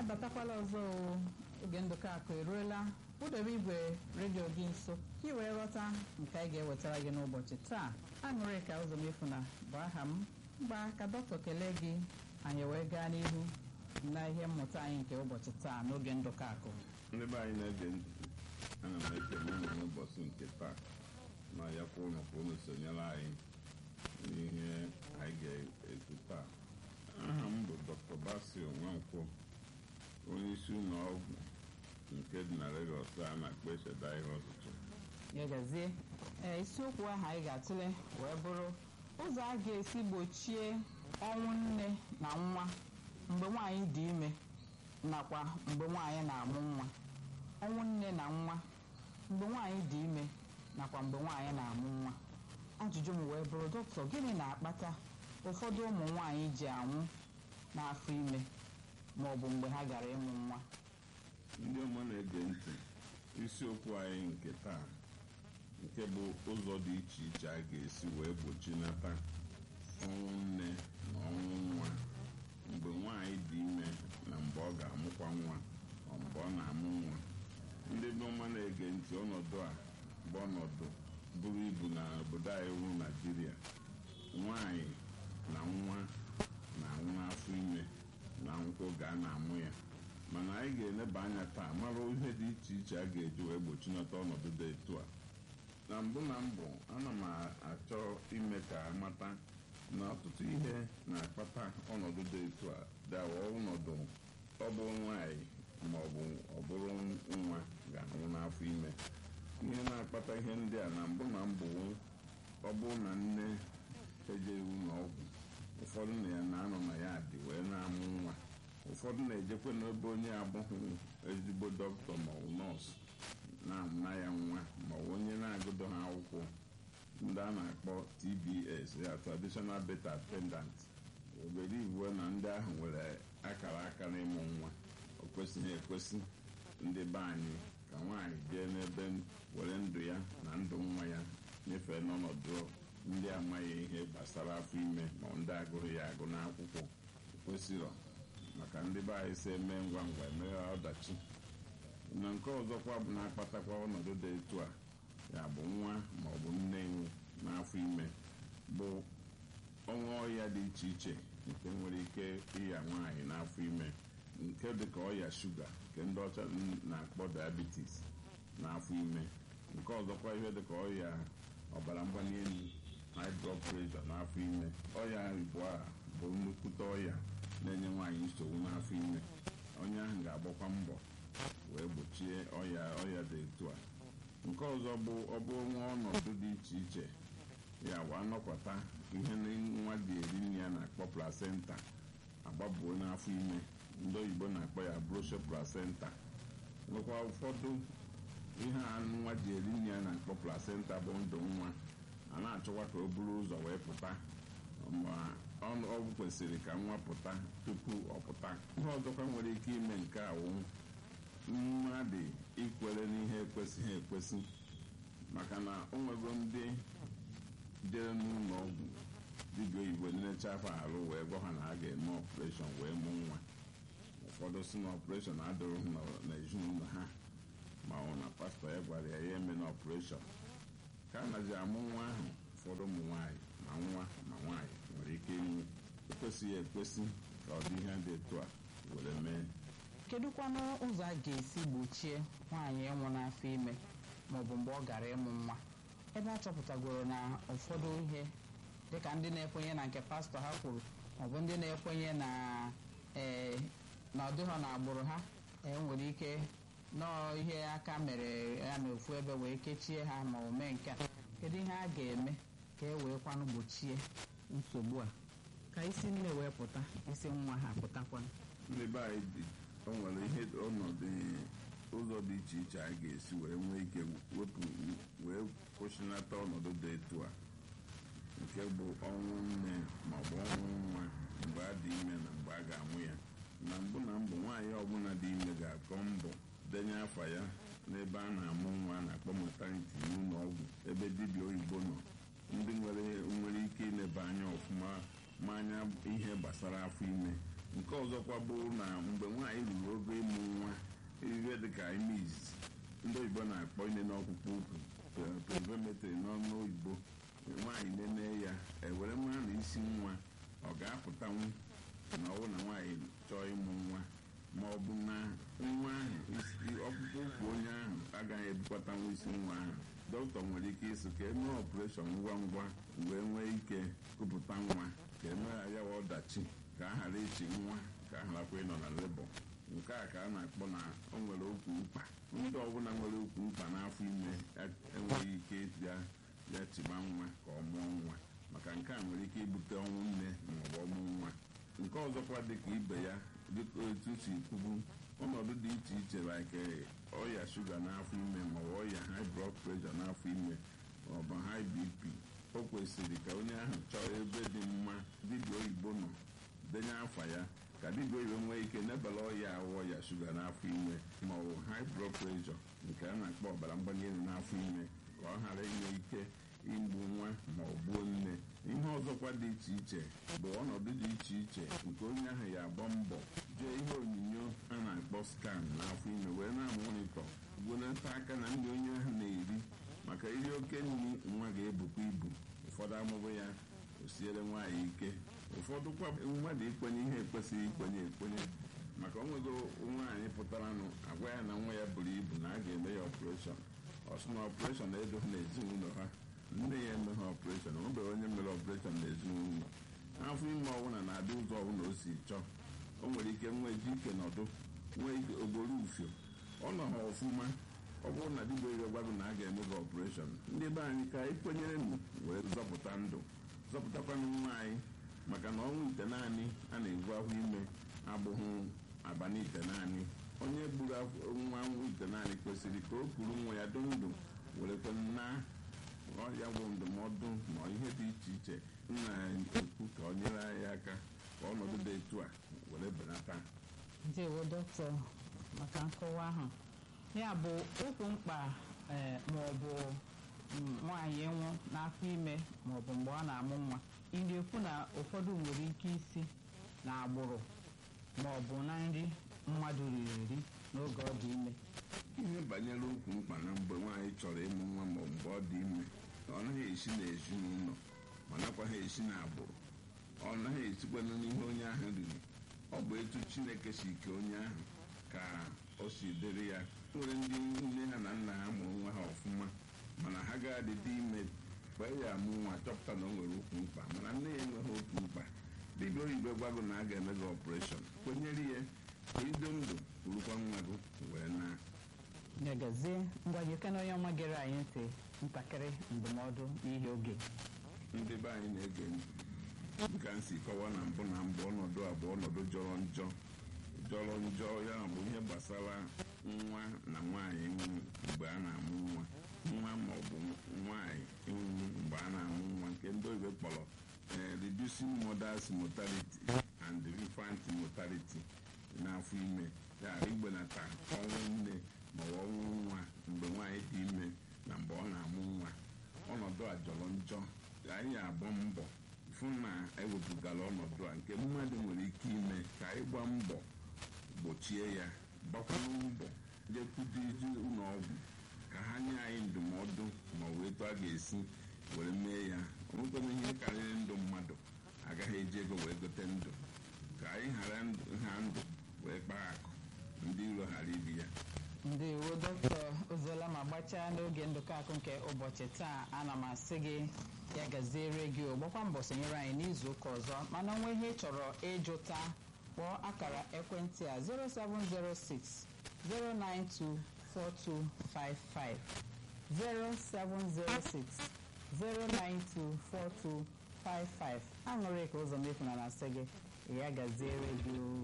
abatakwala ọzọ o oge ndụka akụ eruola kpụdebe igwe redio gị nso ka ị wee ghọta nke anyị ga-ewetara gị n'ụbọchị taa aṅụrị ka ụzọ mefuna bụ aha m mgba ka dọkịta kelee gị anyị wee gaa n'ihu na ihe mmụta anyị nke ụbọchị taa n'oge ndụka akụ ndị be anyị na-ege ntị ana m ekele unu n'ụbọchị nke taa na ya kwa ụnụ ka unu sonyere anyị n'ihe anyị ga-ekwu taa aha m bụ dr basil nwankwọ onye isi ụlọ ọgwụ nke dị na Lagos a na-akpọ echeda ihe ọtụtụ ya gazie ee isiokwu ahụ anyị ga-atụle wee bụrụ ụzọ a ga-esi gbochie ọnwụ nne na nwa mgbe nwaanyị dị ime nakwa mgbe nwaanyị na-amụ nwa ọnwụ nne na nwa mgbe nwaanyị dị ime nakwa mgbe nwaanyị na-amụ nwa ajụjụ m wee bụrụ dọkịta gịnị na-akpata ụfọdụ ụmụ nwaanyị ji anwụ n'afọ ime ma ọ bụ mgbe ha gara ịmụ nwa ndị ọma na-ege ntị isiokwu anyị nke taa nke bụ ụzọ dị iche iche a ga-esi wee gbochinata ọnwụ nne na ọnwụ nwa mgbe nwaanyị dị ime na mgbe ọ ga-amụkwa nwa ọ mgbe ọ na-amụ nwa ndị bụ ọma na-ege ntị ọnọdụ a bụ ọnọdụ buru ibu na obodo anyị bụ Naijiria nwaanyị na nwa na-anwụ n'afọ ime na nkwụ ga na-amụ ya mana anyị ga-eleba anya taa mara ihe dị iche iche a ga-eji wee gbochinata ọnọdụ dị etu a na mbụ na mbụ ana m achọ ime ka amata na ọtụtụ ihe na-akpata ọnọdụ dị etu a dawa ọnọdụ ọ bụ nwaanyị ma ọ bụ ọ bụrụ nwa ga-anwụ n'afọ ime ihe na-akpata ihe ndị a na mbụ na mbụ ọ bụrụ na nne ejeghị ụlọ ọgwụ ụfọdụ na ya na-anọ na ya dị wee na-amụ nwa ụfọdụ na-ejekwa n'ebe onye abụghị ezigbo dọkịta ma ọ bụ nọọsụ na-amụna ya nwa ma ọ bụ onye na-agụdo ha akwụkwọ ndị a na-akpọ TBS ya traditional birth attendant obere iwu na ndị ahụ nwere akara aka n'ịmụ nwa o kwesịghị ekwesị ndị be anyị ka nwaanyị jee n'ebe were ndụ ya na ndụ nwa ya nyefee n'ọnọdụ ndị amaghị ihe gbasara afọ ime ma ndị agụrụ ya agụ n'akwụkwọ kwesịrọ maka ndị be anyị si eme ngwa ngwa emeghe ọdachi na nke ọzọkwa bụ na-akpatakwa ọnọdụ dị etu a ya bụ nwa ma ọ bụ nne iwu n'afọ ime bụ ọnwa ọya dị iche iche nke nwere ike ịya nwaanyị n'afọ ime nke dịka ọya shuga nke ndị ọcha na-akpọ diabetes n'afọ ime nke ọzọkwa ihe dịka ọya ọbara mgbali elu high blood pressure n'afọ ime ọya igbo a bụ nnukwute ọya na-enye nwaanyị nsogbu n'afọ ime onye ahụ ga-agbakwa mbọ wee gbochie ọya ọya dị etu a nke ọzọ bụ ọ bụ nwa ọnọdụ dị iche iche ya wa anọkwata ihe nwa dị eri nne ya na-akpọ placenta agbabuo n'afọ ime ndị oyibo na-akpọ ya brosho placenta nwekwa ụfọdụ ihe a nwa ji eri nne ya na-akpọ placenta bụ ndụ nwa a na-achọkwa ka o buru ụzọ wee pụta ma ọgwụ kwesịrị ka nwa pụta tupu ọ pụta ihe ọzọkwa nwere ike ime nke awụ mmadụ ikwere n'ihe ekwesịghị ekwesị maka na o nwego ndị jere n'ụlọ ọgwụ dibịa oyibo nlecha afọ arụ wee gwa ha na a ga-eme ọpụreshọn wee mụ nwa ụfọdụ si na ọpụreshọn adịrịghị n'ezinụlọ ha ma ọ na pastọ ya gwara ya ya eme na ọpụreshọn ka a naji amụ nwa ahụ ụfọdụ ụmụ nwaanyị ma nwa ma nwaanyị nwere ike inwu ekwesịghị ekwesị ka ọ dị ihe dị etu a were mee kedụkwanụ ụzọ a ga-esi gbochie nwaanyị ịnwụ n'afọ ime ma ọ bụ mgbe ọ gara ịmụ nwa ebe a chọpụtagoro na ụfọdụ ihe dịka ndị na-ekwenye na nke pastọ ha kwuru maọbụ ndị na-ekwenye na ee na ọ dịghọ na agbụrụ ha enwere ike nọọ ihe aka mere ya na ofu ebe wee kechie ha ma o mee nke a kedu ihe a ga-eme ka e wee kwanụ gbochie nsogbu a ka isi nne wee pụta isi nwa ha pụtakwanụ ndị be anyị dị o nwere ihe ọnọdụ ụzọ dị iche iche anyị ga-esi wee nwee ike wepụ wee kwụsịnata ọnọdụ dị etu a nke bụ ọnwụ nne ma ọ bụ ọnwụ nwa mgbe a dị ime na mgbe a ga-amụ ya na mbụ na mbụ nwaanyị ọbụla dị ime ga-akọ mbọ denye afa ya n'ebe a na-amụ nwa na-akpọ maternity n'ụlọ ọgwụ ebe dibịa oyibo nọ ndị nwere nwere ike ileba anya ọfụma ma anya ihe gbasara afọ ime nke ọzọkwa bụ na mgbe nwaanyị ruru ogo ịmụ nwa ihe dịka ime izizi ndị oyibo na-akpọ ine n'ọkpụkpụ ukwu perimeter n'ọnụ oyibo nwaanyị nene ya ewere mara na isi nwa ọ ga-apụtanwu na ọwụ na nwaanyị chọọ ịmụ nwa ma ọ bụ na nwa ahụ ọkpụkpụ ukwu onye ahụ agaghị ebukwatanwu isi nwa ahụ dọkịta nwere ike ịsị ka emee ọpụreshọn ngwa ngwa wee nwee ike kupụta nwa ka emegha ya ọdachi ka a ghara ichi nwa ka a gharakwa ịnọ na lebọ nke a ka a na-akpọ na o nwere okwu mkpa ndị ọbụla nwere okwu mkpa n'afọ ime enweghị ike ya ya chiba nwa ka ọ mụọ nwa maka nke a nwere ike ibute ọnwụ nne maọbụ ọmụ nwa nke ọzọkwa dịka ibe ya dịka otu si kwubu ọnọdụ dị iche iche like ọya shuga n'afọ ime maọbụ ọya high blood pressure n'afọ ime maọbụ high bp o kwesịrị ka onye ahụ chọọ ebe dị mma dibịa oyibo nọ denye afa ya ka dibịa oyibo nwee ike nebala ọya ahụ ọya shuga n'afọ ime maọbụ high blood pressure nke a na-akpọ ọbara mgbali elu n'afọ ime ka ọ ghara inwe ike igbu nwa ma ọ gbuo nne ihe ọzọkwa dị iche iche bụ ọnọdụ dị iche iche nke onye ahụ ya agba mbọ jee ihe onyinyo a na-akpọ skan n'afọ ime wee na-amonitọ gwenata aka na ndị onye ahụ na-eri maka iri oke nri nwa ga-ebukwa ibu ụfọdụ amụbụ ya osiere nwaanyị ike ụfọdụ kwa mmadụ ikwenye ihe ekwesịghị ikwenye ekwenye maka onwego nwaanyị pụtaranụ agwa ya na nwa ya buru ibu na a ga-eme ya ọpụreshọn ọsụ na ọpụreshọn edoghị n'ezinụlọ ha nne ya emeghe ọpụreshọn o nwere onye mere ọpụreshọn n'ezinụlọ afọ ime ọbụla na-adị ụzọ ọbụla o si chọọ o nwere ike nwee ji ike nọdụ nwee ogboro ufio ọ nọ ha ọfụma ọ bụrụ na dibịa ire gwago na a ga-eme gị ọpụreshọn ndị be anyị ka anyị kwenyere m wee zọpụta ndụ zọpụtakwanụ nwa anyị maka na ọnwụ ite naanị a na-ebu ahụ ime abụghị abalị ite naanị onye gburu nwa ite naanị kwesịrị ka o kuru nwa ya dị ndụ werekwe na ọya bụ ndụmọdụ ma ihe dị iche iche na-ekwu ka ọ nyere anyị aka ka ọnọdụ dị etu a were benata ndewo dọkịta maka nkọwa ahụ ya bụ okwu mkpa ma ọ bụ nwaanyị ịnwụ n'afọ ime ma ọ bụ mgbe ọ na-amụ nwa ị na-ekwu na ụfọdụ nwere ike isi na agbụrụ ma ọ bụ na nri mmadụ riri eri n'oge ọ dị ime ihe banyere okwu mkpa na mgbe nwaanyị chọrọ ịmụ nwa ma ọ mgbe ọ dị ime ọ naghị esi n'ezinụlọ ma nakwaghị esi n'agbụrụ ọ naghị esikwana n'ihe onye ahụ riri ọ bụ etu chineke si ke onye ahụ ka o si dịrị ya nwere ndị nne ha na nna ha mụrụ nwa ha ọfụma mana ha ga-adịdị ime mgbe ya amụ nwa chọpụta na o nwere okwu mkpa mana nne ya enweghị okwu mkpa dibịa oyibo gwago na a ga-eme gị ọpụreshọn kwenyere ya ka ido ndụ rukwa nwa gị wee na negazie ngwa gị na onye ọma gere anyị ntị ntakịrị ndụmọdụ n'ihi oge ndị be anyị na-ege ntị dịka m si kọwa na mbụ na mbụ ọnọdụ a bụ ọnọdụ jọrọ njọ jọrọ njọ ya bụ ihe gbasara nwa na nwaanyị ịnwụ mgbe a na-amụ nwa nwa ma ọ bụ nwaanyị ịnwụ mgbe a na-amụ nwa nke ndị oyibo kpọrọ reducing mothers mortality and infant mortality n'afọ ime ya igbenata ọnwụ nne ma ọ bụ ọnwụ nwa mgbe nwaanyị dị ime na mgbe ọ na-amụ nwa ọnọdụ a jọrọ njọ anyị agba mbọ fụ na ewepụgara ọnọdụ a nke mmadụ nwere ike ime ka anyị gbaa mbọ gbochie ya gbakwanụ mbọ jekwudozi ụlọ ọgwụ ka ha nye anyị ndụmọdụ ma ọ bụ etu a ga-esi were mee ya onwekwana ihe karịrị ndụ mmadụ agaghị eji ego wee gote ndụ ka anyị ghara ha ndụ wee kpaa akụ ndị iro ghara ibi ya ndewo dọkịta ozola ma gbachaa n'oge ndụkọ akụ nke ụbọchị taa ana m asị gị ya gaziere gị gbakwa mbọ sonyere anyị n'izu ụka ọzọ mana onwe ihe ị chọrọ ịjụta kpọọ akara ekwentị a 0706 092 4255 0706 092 4255 aṅụrị ka ụzọ mefu na na-asị gị ya gaziere gị